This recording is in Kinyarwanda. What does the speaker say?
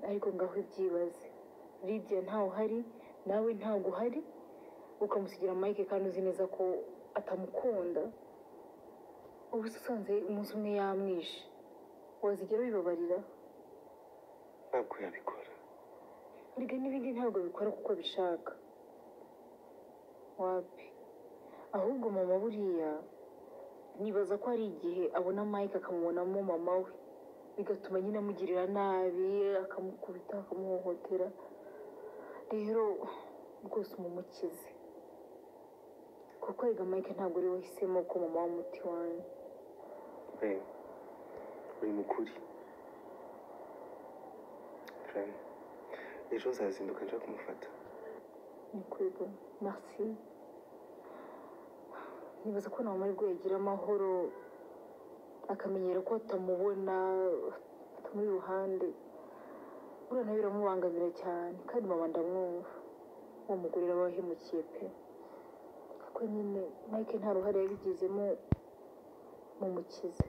ariko ngaho byibaze lidiya ntawe uhari nawe ntabwo uhari ukamusigira mike kandi uzi neza ko atamukunda ubu se usanze umunsi umwe yamwishe wazigera bibabarira ntabwo yabikora erega n'ibindi ntabwo bikora kuko bishaka wapi ahubwo mama buriya nibaza ko hari igihe abona mike akamubonamo mama we bigatuma nyine amugirira nabi akamukubita akamuhohotera rero rwose umumukize kuko erega mike ntabwo ari we wahisemo ko mama w'umuti wanjye we uri mukuri Fran, ejo nzazinduka nje kumufata ni kwego marisi nibaza ko nta mahirwe yagira amahoro akamenyera ko atamubona atamuri iruhande buriya nawe biramubangamira cyane kandi mama ndamwumva wamugurira abahemukiye pe kuko nyine mike nta ruhare yabigizemo mu mukize